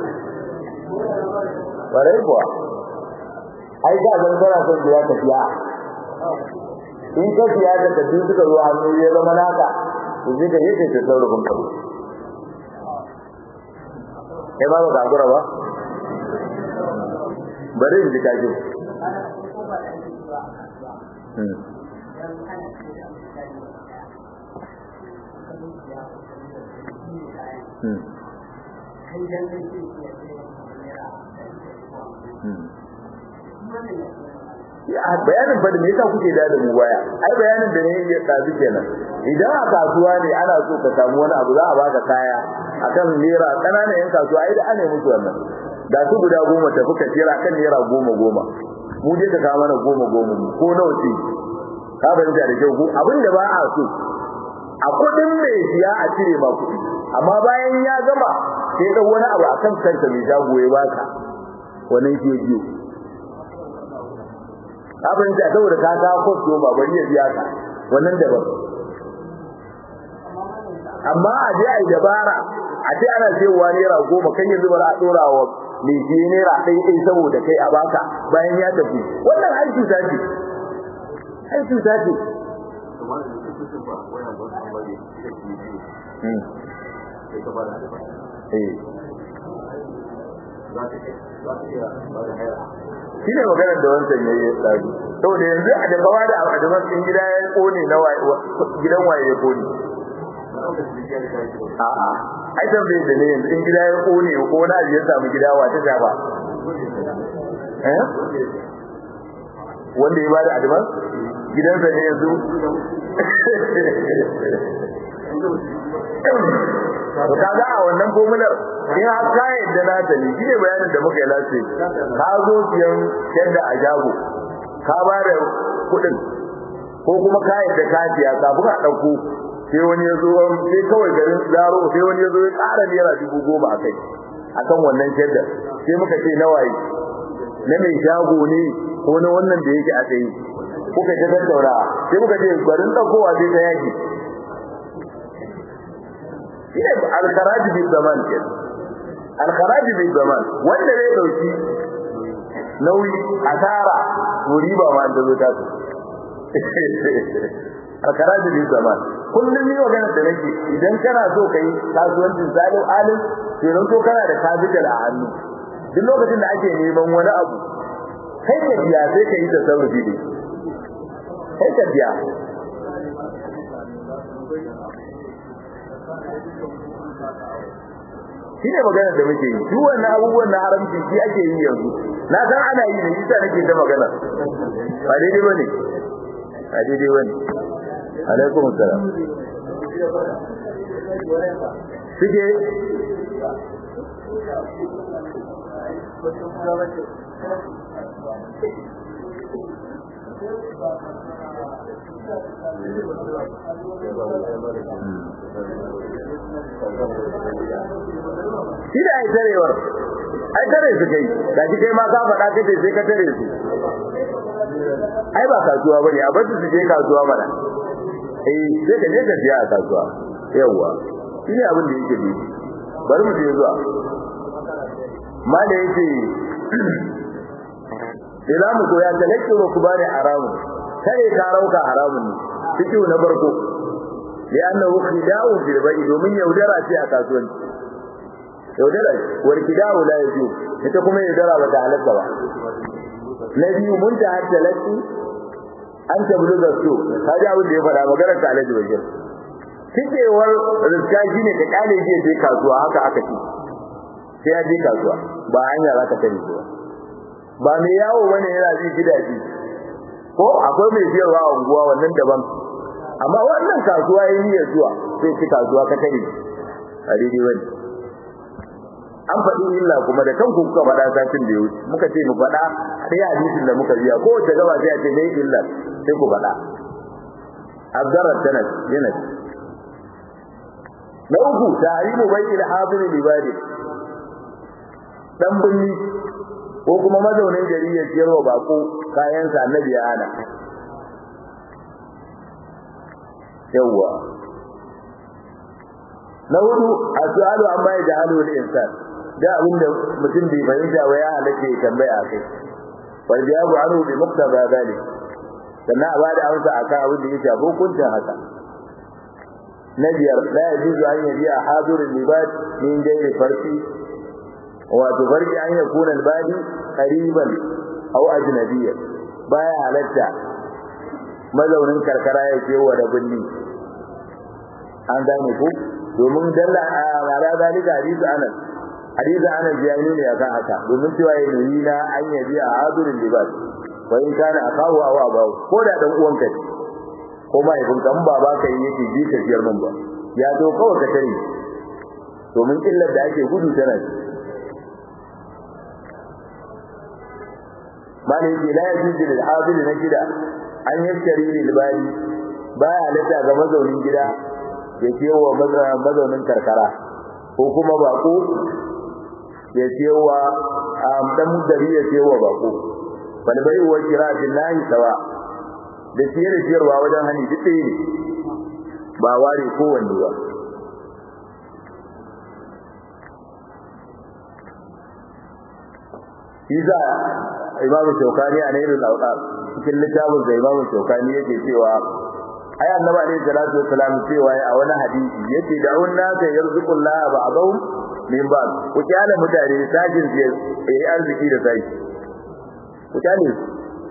bare kuwa ai ga zan fara son gida ka siya in ka siya da tafi suka zo hannu ya zama naka to sai ka yake ta saurabin ka kai ba ka gura ba bari in ji kaji ya bayanin fa da me yasa kuke da mu baya ai bayanin da ne ya tsabi kenan idan a kasuwa ne ana so ka samu wani abu za a baka kaya akan naira kananan yan kasuwa ai da ana musu wannan da su guda goma tafi ka jira kan naira goma goma mu je ka kawo mana goma goma mu ko nawa ce ka fahimta da kyau ko abin da ba a so a kudin mai siya a cire ma kuɗi amma bayan ya gama sai da wani abu akan kansa mai shago ya baka wannan shi ya biyo abin da saboda ka ga kosto ba bari ya biya ka wannan daban amma a je ai dabara a ce ana cewa naira goma kan yanzu ba za a dora wa mai je naira ɗaya ɗaya saboda kai a baka bayan ya tafi wannan ai cuta ce ai cuta ce shi ne maganar da wancan ya yi tsari saboda yanzu a da kawa da adaman in gida ya kone na gidan waye ya kone a'a ai tambaye da ne yanzu in gida ya kone ko na ya samu gida wa ta shafa eh wanda ya bada adaman gidansa ne yanzu to kaga a wannan formular in har ka yadda na ta ne shine bayanin da muka yi lace ka zo siyan yadda a jago ka ba da kuɗin ko kuma ka yadda ka siya kafin a ɗauko sai wani ya zo sai kawai garin zaro sai wani ya zo ya ƙara naira dubu goma a kai akan wannan shadda sai muka ce na waye na mai shago ne ko na wannan da yake a tsaye kuka ta tattauna sai muka ce garin ɗaukowa sai ta yaki shine al-kharaj bi zaman ke al-kharaj bi zaman wanda zai dauki nauyi asara to riba ma da zo ta su al-kharaj bi zaman kullum ni magana da nake idan kana so kai kasuwancin zalim alim sai ran to kana da capital a hannu duk lokacin da ake neman wani abu kai ka biya sai ka yi tasarrufi ne kai ka biya shi ne magana da muke yi duk wannan abubuwan na haramci shi ake yi yanzu na san ana yi ne shi sa nake ta magana ba daidai ba ne ba daidai ba ne alaikum salam suke shi da ai tarewar ai tare su kai da shi kai ma ka faɗa kace sai ka tare su ai ba kasuwa bane a bar su je kasuwa mana eh sai ka je ka siya a kasuwa yawa shi ne abin da yake ne bari mu je zuwa ma da yake ila mu koya talakki wa kubari haramun kare ka rauka haramun ne fiki na farko li'annahu khida'un bil bai'i domin yaudara ce a kasuwanci yaudara wal khida'u la yaju ita kuma yaudara ba ta halatta ba na biyu mun ta hatta laki an tablu da su kaji abin da ya faɗa maganar ta alaji bashir cikewar rizka shine ka kale je je kasuwa haka aka ce sai ya je kasuwa ba hanya za ka tare ba ba mai yawo bane yana ji gidaje ko akwai mai siyarwa a unguwa wannan daban amma wannan kasuwa yayi niyyar zuwa sai ki kasuwa ka tare a daidai wani an faɗi illa kuma da kanku kuka faɗa satin da yau muka ce mu faɗa sai hadisin da muka biya ko wace gaba sai a ce mai illa sai ku faɗa abdarat sanad yana na uku tahrimu bai'il hadir libadi dan binni ko kuma mazaunin gari ya siyarwa bako kayansa annabi ya hana yawwa na hudu as'alu amma ya jahalu al insan da abinda mutum bai fahimta ba ya halace ya tambaya kai wal jawabu anhu bi muqtada zalik sannan a bada amsa akan abin da yake hukuncin haka na biyar la yajuzu an yabi a hadirin libad min gairi farki wato farki an yakuna albadi qariban aw ajnabiyyan baya halatta mazaunin karkara ya ce wa da binni an gane ku domin dalla ala zalika hadisi anas hadisi anas ya nuna akan haka domin cewa ya nuni na an yabi a hadirin libad wa in kana akahu aw abahu ko da dan uwanka ne ko mahaifin kan baba ka yi yake ji ka biyar mun ba ya zo kawai ka tare domin illar da ake gudu tana bani yake la yajuzu lil hadir na gida an yaskari lil bani baya halatta ga mazaunin gida ya ce wa mazaunin karkara ko kuma bako ya ce wa dan dari ya ce wa bako bal bai wa kira billahi sawa da ciye da ciyarwa wajen hani duk ɗaya ne ba ware kowanne ba Iza Imamu Shaukani a Nailul Awqaf cikin littafin da Imamu Shaukani yake cewa ai annabi alaihi salatu wassalam cewa a wani hadisi yace da unna ka yarzuqullah ba'dhum min ba'd ku kyale mutane sajin su yi arziki da sai ku kyale su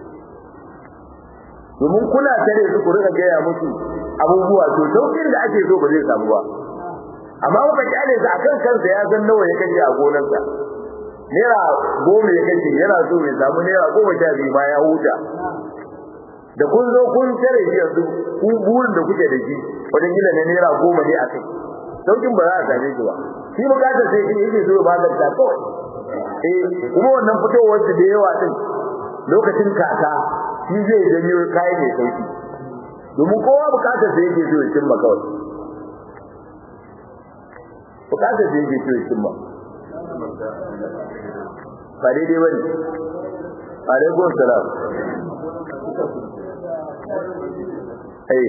domin kuna tare su ku rika gaya musu abubuwa to saukin da ake so ba zai samu ba amma kuka kyale su akan kansa ya san nawa ya kashe a gonarsa naira goma ya kashe yana so ya samu naira goma sha biyu ma ya huta da kun zo kun tare shi yanzu ku burin da kuke da shi wajen gina na naira goma ne a kai saukin ba za a same shi ba shi bukatar sai shi yake so ya maganta kawai eh kuma wannan fitowar da yawa din lokacin kaka shi zai janyo kayan mai sauki domin kowa bukatar sai yake so ya cimma kawai bukatar sai yake so ya cimma ba daidai bane alaikum salam ai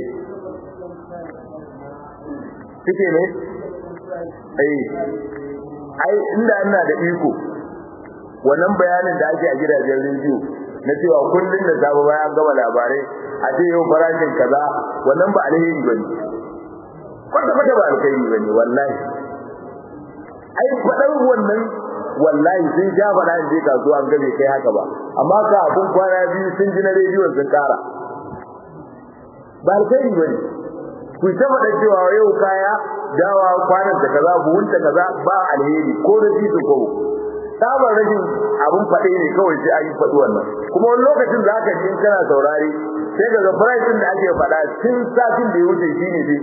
kike ne ai ai inda ina da iko wannan bayanin da ake a gidajen rediyo na cewa kullun da sabu bayan gama labarai a ce yau farashin kaza wannan ba alheri bane kwata kwata ba alheri bane wallahi ai fadar wannan wallahi sun ja fada in je kasuwa an gabe kai haka ba amma ka abun kwana biyu sun ji na rediyon sun kara ba alheri bane ku ta faɗa cewa yau kaya dawa kwanan da kaza buhun ta kaza ba alheri ko da titi ko sabar rashin abun faɗe ne kawai sai ayi faɗi wannan kuma wani lokacin za ka ji kana saurari sai daga price da ake faɗa tun satin da ya wuce shine dai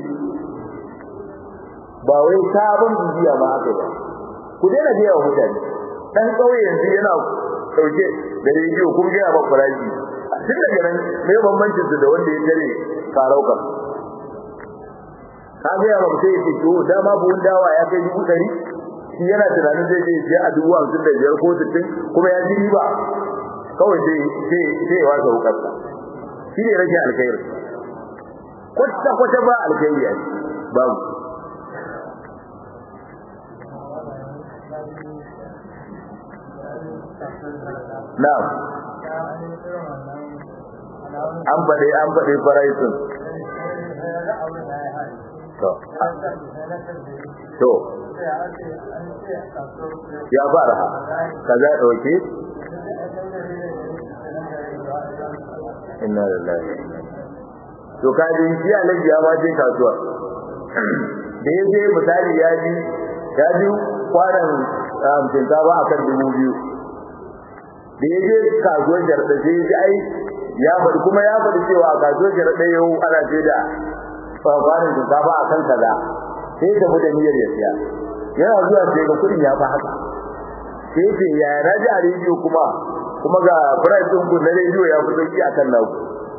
ba wai sabon bibiya ba haka ba ku daina biya wa mutane dan kauye yanzu yana dauke da rediyo kun ga ba farashi tun daga nan me bambancin su da wanda ya tare karauka ka ga ba sai ce to dama buhun dawa ya kai dubu ɗari shi yana tunanin zai je sai a dubu hamsin da biyar ko sittin kuma ya ji riba kawai sai sai sai ya wasa wukarsa shi ne rage alkhairi kwata kwata ba alkhairi a babu na'am an faɗi an faɗi faraisun to to ya fara kaza dauke inna lillahi to kaji shi alaji ya ma je kasuwa da yaje misali ya ji ya ji kwanan shinkafa akan dubu biyu da yaje kasuwar jarda sai ya ji ai ya faɗi kuma ya faɗi cewa a kasuwar jarda yau ana ce da kwanan shinkafa akan kaza sai ta da niyyar ya siya yana zuwa sai ga kudin ya fa haka sai ce ya raji a rediyo kuma kuma ga price din ku na rediyo ya fi sauki akan naku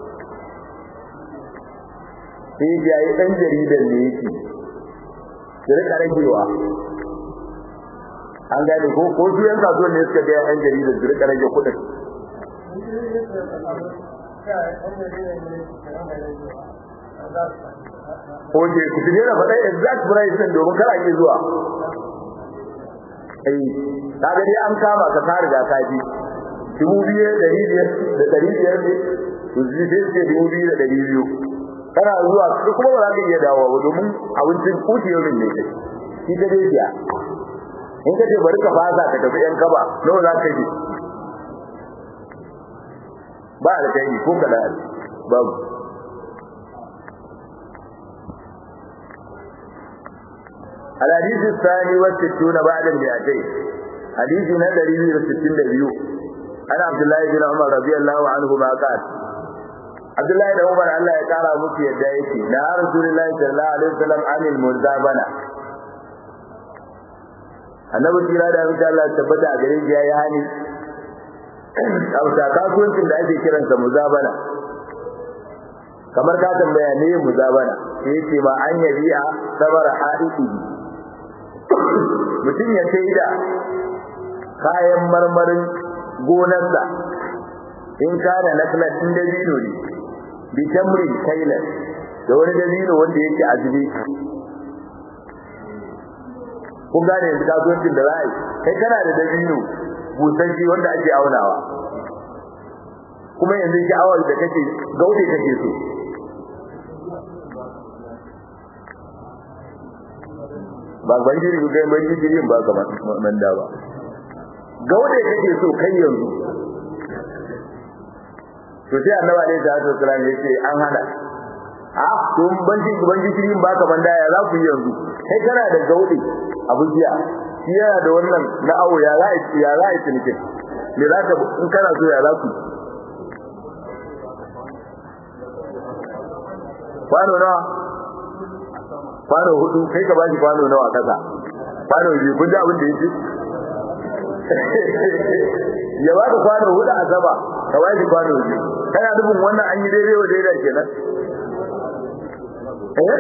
sai ya yi dan jaridan ne yake da rika ragewa an gane ko ko su yan kasuwan ne suka ga yan jaridan su rika rage kudin Oke, ku tuje da faɗa exact price ɗin domin kar a ke zuwa. Eh, kaga dai an kama ka ka riga ka ji. Dubu biyu da ɗari biyar da ɗari biyar ne, to zai sai ce dubu biyu da ɗari biyu. Kana zuwa kuma ba za ka iya dawowa ba domin abincin kuti yau ne kai. Shi ta dai biya. In ka ce bari ka fasa ka tafi ‘yan kaba, nawa za ka je? Ba alkhairi ko kaɗan babu. الحديث الثاني والستون بعد المئتين حديث ندري من الستين دبيو أنا عبد الله بن عمر رضي الله عنهما قال عبد الله بن عمر الله يقال مكي يدعيكي لا رسول الله صلى الله عليه وسلم عن المزابنة annabi kira da insha Allah tabbata a gare shi yayi hani a wata kasuwancin da ake kiransa muzabana kamar ka tambaya ne muzabana sai yake ma an yabi'a sabara haidi mutum ya sai da kayan marmarin gonarsa in kana naklan din dabino ne bi tamri kailan da wani dabino wanda yake azubi kun gane yanzu kasuwancin da za a yi kai kana da dabino busasshe wanda ake aunawa kuma yanzu sha'awar da kake gaude kake so ba ban jiri ga ban jiri ba ka manda ba gaude kake so kai yanzu to sai annabi alaihi salatu wasallam yace an hana a to ban jiri ban jiri ba ka manda ya za ku yi yanzu kai kana da gaude abu jiya shi yana da wannan na awo ya za ya za a cinikin me za ka in kana so ya za ku kwano nawa kwano hudu kai ka bashi kwano nawa kasa kwano biyu kun ji abin da yake ya baka kwano hudu a sama ka bashi kwano biyu kana nufin wannan an yi daidai wa daidai kenan eh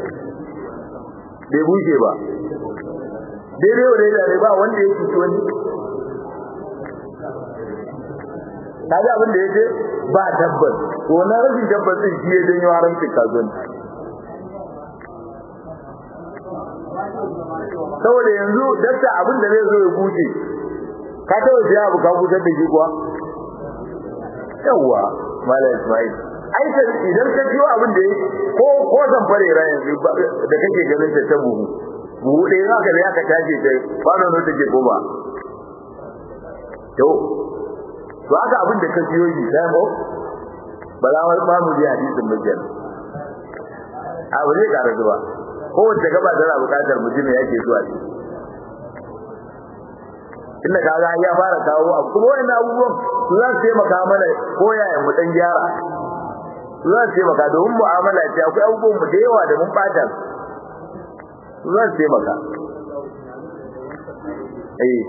bai bushe ba daidai wa daidai ne ba wanda ya cuci wani kaga abin da yake ba tabbas to na rashin tabbas din shi ya janyo haramcin kasuwanci saboda yanzu dakta abin da zai zo ya buce ka taba siya abu ka busar da shi kuwa yawwa malam ismail ai idan ka ciwo abin da ko ko zan fare ra yanzu da kake ganin ta ta buhu buhu ɗaya za ka da aka tashi ta kwano ne take goma to to haka abin da ka siyo shi sai mu balawar ba mu ji hadisin mujal abu ne ka rasu ba kowace gaba tana buƙatar mutum yake zuwa shi inda kaga ya fara kawo abu kuma wannan abubuwan su za su taimaka mana koyaya mu dan gyara su za su taimaka domin mu'amala ce akwai abubuwan mu da yawa da mun bata su za su taimaka eh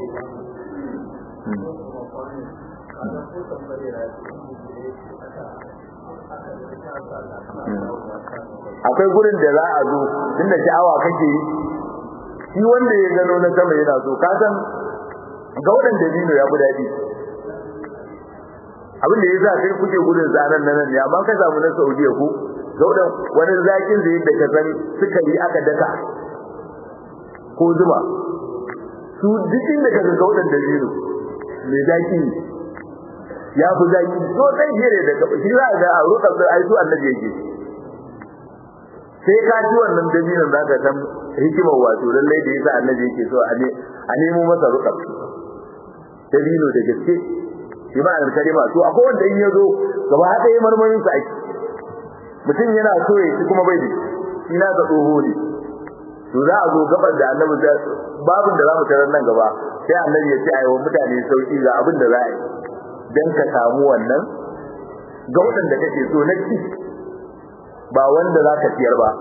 akwai gurin da za a zo tunda sha'awa kake yi shi wanda ya gano na sama yana so ka san ga waɗanda dino ya fi daɗi abin da ya sa kai kuke gudun zanen nan ne amma ka samu na Saudiya ku ga waɗan wani zakin da yadda ka san sukari aka daka ko zuma su duk inda ka ga waɗanda dino mai zaki ya fi zaki so sai jere da shi za ga a rukar da ai su annabi yake sai ka ji wannan dabinan za ka san hikimar wato lallai da yasa annabi yake so a nemo masa rukar dabino da gaske shi ma an kalima to akwai wanda in yazo gaba hada yayin marmarin sa ake mutum yana so ya ci kuma bai da shi na ga tsoho ne to za a zo gabar da annabi da babin da zamu tarar nan gaba sai annabi ya ce ayi mutane sauki ga abin da za a yi dan ka samu wannan ga wadanda kake so na ci ba wanda za ka ciyar ba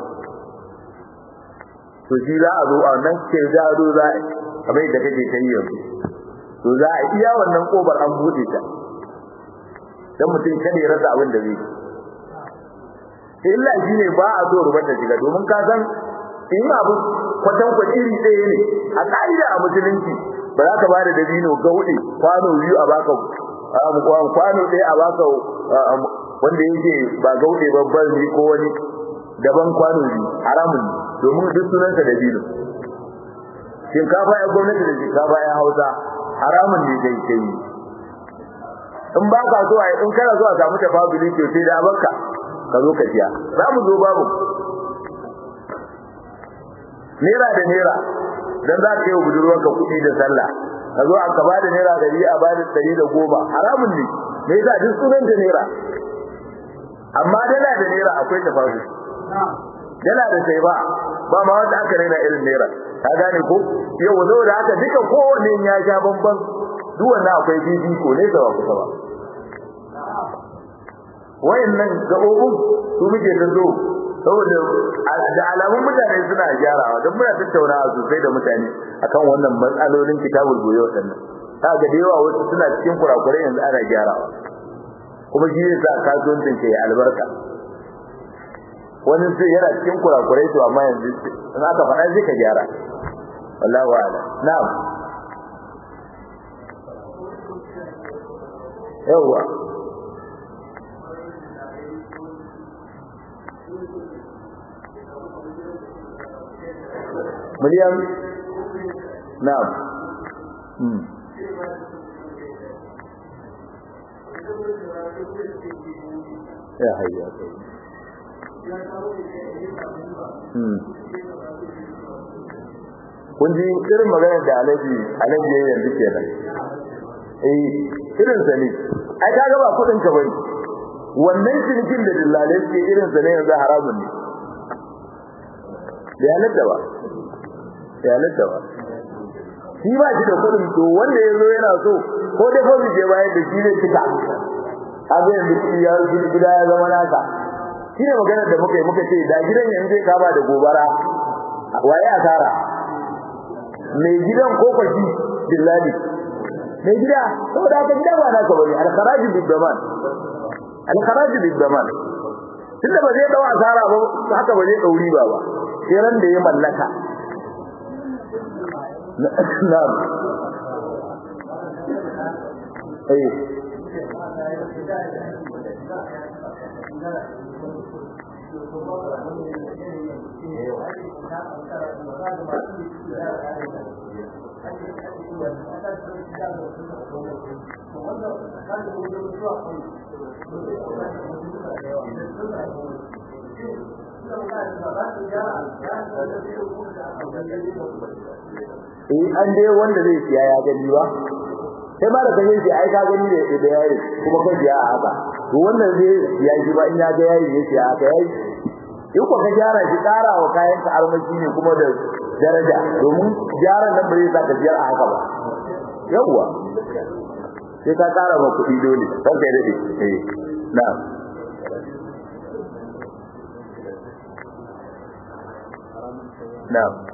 to shi za a zo a nan ke za a zo za a kamar da kake kai yanzu to za a iya wannan kobar an bude ta dan mutum kada ya rasa abin da zai illa shine ba a so rubar da shiga domin ka san in abu kwatan kwa iri ɗaya ne a ka'ida a musulunci ba za ka ba da dabino gauɗe kwano biyu a baka kwano ɗaya a baka wanda yake ba gauɗe babban ne ko wani daban kwano biyu haramun domin duk sunansa dabino shinkafa ya gwamnati da shinkafa ya hausa haramun ne kai kai in ba ka so ai in kana so a samu tafaduli to sai da abanka ka zo ka siya za mu zo babu naira da naira dan za ka yi budurwar ka kuɗi da sallah ka zo aka ba da naira dari a ba da dari da goma haramun ne me yasa duk sunan da naira amma dala da naira akwai tafaduli dala da sai ba ba ma wanda aka raina irin naira ka gane ko yau zo da haka duka kowanne ya sha bamban duk wannan akwai bibi ko ne ba kusa ba wayannan gabobin su muke da zo saboda da alamun mutane suna gyarawa don muna tattaunawa sosai da mutane akan wannan matsalolin kitabul goyo wadannan ta ga da yawa wasu suna cikin kurakurai yanzu ana gyarawa kuma shi ne sa kasuwancin ke albarka wani sai yana cikin kurakurai to amma yanzu in aka faɗa zai ka gyara wallahu a'lam na'am yawa miliyan na'am hmm ya hayya kai hmm kun ji irin maganar da alaji alaji ya yanzu kenan eh irin sa ne ai kaga ba kudin ka bane wannan cinikin da dillalai suke irin sa ne yanzu haramun ne bai halatta ba bai halatta ba shi ba shi da kudin to wanda ya zo yana so ko dai ko je bayan da shi zai cika abin yanzu shi ya gida ya zama naka shi ne maganar da muka yi muka ce da gidan yanzu zai kama da gobara waye asara mai gidan ko kwashi dillali mai gida saboda haka gida ba naka bane al-kharaj bid-daman al-kharaj bid-daman tunda ba zai dawo asara ba haka ba zai dauri ba ba sai ran da ya mallaka na'am eh eh an dai wanda zai siya ya gani ba sai ma da kaje shi ai ka gani da da yayi kuma kan ya haka to wannan zai siya shi ba in ya ga yayi ya siya haka yayi in ko ka gyara shi ƙara wa kayan ka armashi ne kuma da daraja domin gyaran nan bai sa ka biyar a haka ba yawwa sai ka ƙara ma kuɗi dole kan kai dade eh na'am na'am